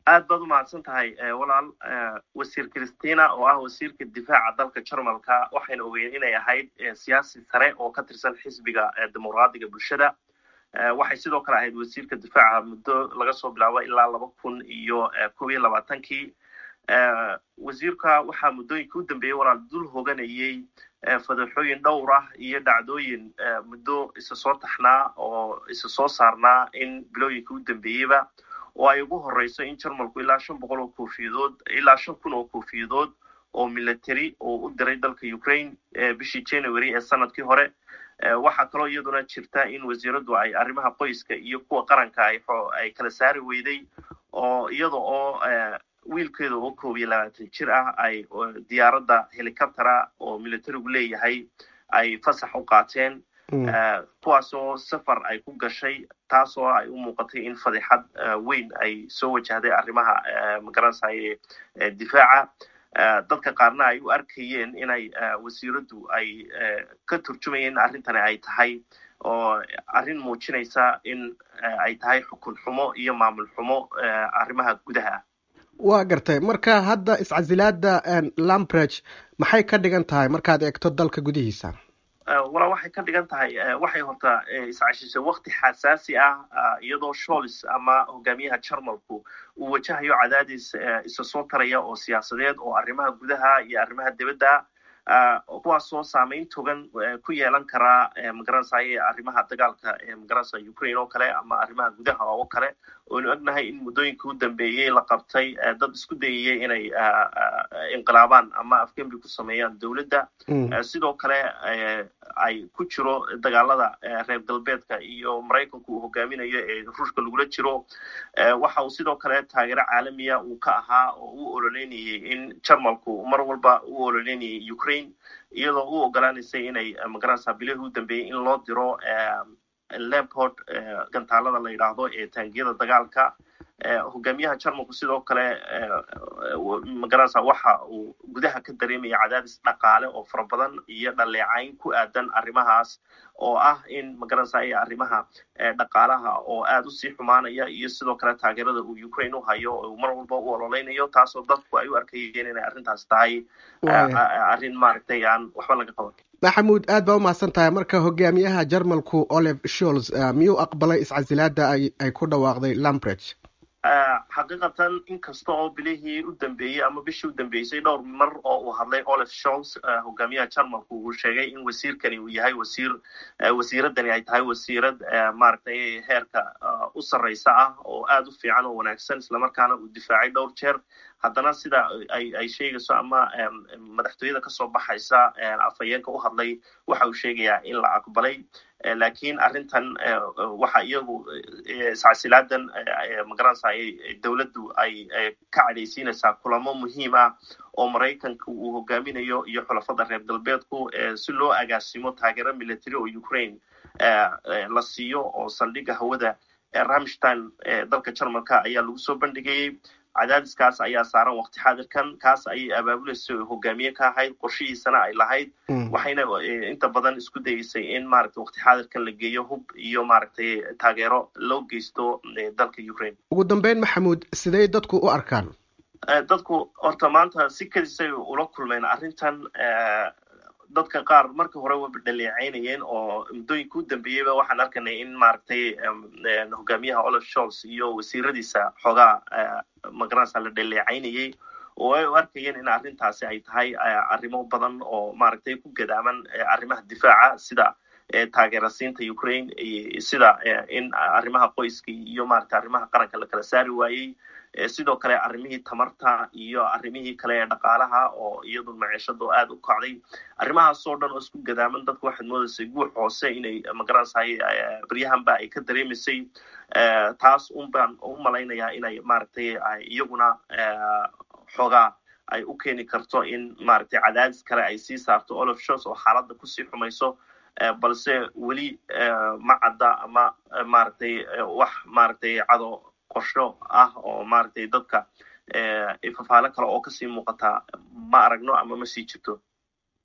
aad baad u mahadsan tahay walaal wasiir christina oo ah wasiirka difaaca dalka jarmalka waxayna ogeyn inay ahayd siyaasi sare oo ka tirsan xisbiga dimuqraadiga bulshada waxay sidoo kale ahayd wasiirka difaaca muddo laga soo bilaabo ilaa laba kun iyo kob iyo labaatankii wasiirka waxaa muddooyinka u dambeeyey walaal dul hoganayey fadaxooyin dhowr ah iyo dhacdooyin muddo isa soo taxnaa oo isa soo saarnaa in bilooyinka u dambeeyeyba oo ay ugu horeyso in jarmalku ilaa shan boqol oo koofiyadood ilaa shan kun oo koofiyadood oo military oo u diray dalka ukraine bishii january ee sanadkii hore waxaa kaloo iyaduna jirta in wasiiraddu ay arrimaha qoyska iyo kuwa qaranka ay kala saari weyday oo iyada oo wiilkeeda oo koob iyo labaatan jir ah ay diyaaradda helicoptera oo militarigu leeyahay ay fasax u qaateen kuwaasoo safar ay ku gashay taasoo ay u muuqatay in fadixad weyn ay soo wajahday arrimaha magaransaye difaaca dadka qaarna ay u arkayeen inay wasiiraddu ay ka turjumayeen in arrintani ay tahay oo arrin muujinaysa in ay tahay xukun xumo iyo maamul xumo arrimaha gudaha waa gartay marka hadda iscasilaada lambreg maxay ka dhigan tahay markaad eegto dalka gudihiisa walaa waxay ka dhigan tahay waxay horta iscashisay wakti xasaasi ah iyadoo shols ama hogaamiyaha jarmalku uu wajahayo cadaadis isa soo taraya oo siyaasadeed oo arrimaha gudaha iyo arrimaha dibadda kuwaasoo saameyn togan ku yeelan karaa magaransaye arrimaha dagaalka magaransa ukraine oo kale ama arrimaha gudaha oo kale oonu ognahay in muddooyinka u dambeeyey la qabtay dad isku dayayay inay inqilaabaan ama afgembi ku sameeyaan dowladda sidoo kale ay ku jiro dagaalada reer galbeedka iyo maraykanku uu hogaaminayo ee ruushka lagula jiro waxa uu sidoo kale taageero caalamiya uu ka ahaa oo u ololeynayay in jarmalku mar walba u ololeynayay ukraine iyadoo u ogolaanaysay inay magaransa bilihii u dambeeyey in loo diro lemport gantaalada la yidhaahdo ee taangiyada dagaalka hogaamiyaha jarmalku sidoo kale magaranasa waxa uu gudaha ka dareemaya cadaadis dhaqaale oo fara badan iyo dhaleecayn ku aadan arrimahaas oo ah in magaranasa iyo arrimaha dhaqaalaha oo aad usii xumaanaya iyo sidoo kale taageerada uu ukraine u hayo oo mar walba u ololeynayo taasoo dadku ay u arkayeen inay arrintaas tahay arrin maaragtay aan waxba laga qaban maxamuud aad baa umahadsan tahay marka hogaamiyaha jarmalku olive shols miyuu aqbalay iscasilaada ay ku dhawaaqday lambreg xaqiiqatan inkasta oo bilihii u dambeeyey ama bishii u dambeysay dhowr mar oo uu hadlay olive shols hogaamiyaha jarmalku uu sheegay in wasiirkani uu yahay wasiir wasiiradani ay tahay wasiirad maaragtay heerka u sarreysa ah oo aad u fiican oo wanaagsan islamarkaana uu difaacay dhowr jeer haddana sida ay sheegayso ama madaxtooyada kasoo baxaysa afhayeenka u hadlay waxa uu sheegayaa in la aqbalay lakiin arrintan waxa iyagu iscasilaadan magaranasa dowladdu ay ka cadhaysiinaysaa kulamo muhiim ah oo maraykanka uu hogaaminayo iyo xulafada reer galbeedku si loo agaasimo taageero military oo ukraine la siiyo oo saldhigga hawada ramstein dalka jarmalka ayaa lagu soo bandhigayey cadaadiskaas ayaa saaran wakti xaadirkan kaas ayay abaabulaysa hogaamiye ka ahayd qorshihiisana ay lahayd waxayna inta badan isku dayeysay in maaragtay wakti xaadirkan la geeyo hub iyo maaragtay taageero loo geysto dalka ukraine ugu dambeyn maxamuud sidey dadku u arkaan dadku horta maanta si kadisay ula kulmeen arrintan dadka qaar marka hore waba dhaleecaynayeen oo muddooyinka u dambeeyeyba waxaan arkanay in maaragtay hogaamiyaha olive shols iyo wasiiradiisa xoogaa magaranasa la dhaleecaynayey oo ay u arkayeen in arrintaasi ay tahay arrimo badan oo maaragtay ku gadaaman arrimaha difaaca sida taageerasiinta ukraine sida in arrimaha qoyska iyo maaragtay arrimaha qaranka la kala saari waayey sidoo kale arrimihii tamarta iyo arrimihii kale ee dhaqaalaha oo iyadu maciishado aad u kacday arrimahaasoo dhan oo isku gadaaman dadku waxaad moodaysay guux hoose inay magaransahay baryahanba ay ka dareemaysay taas un baan u malaynayaa inay maaragtay iyaguna xoogaa ay u keeni karto in maaragtay cadaadis kale ay sii saarto olive shows oo xaaladda kusii xumayso balse weli ma cadda ama maaragtay wax maaragtay cado qorsho ah oo maaragtay dadka fafaalo kale oo kasii muuqata ma aragno ama ma sii jirto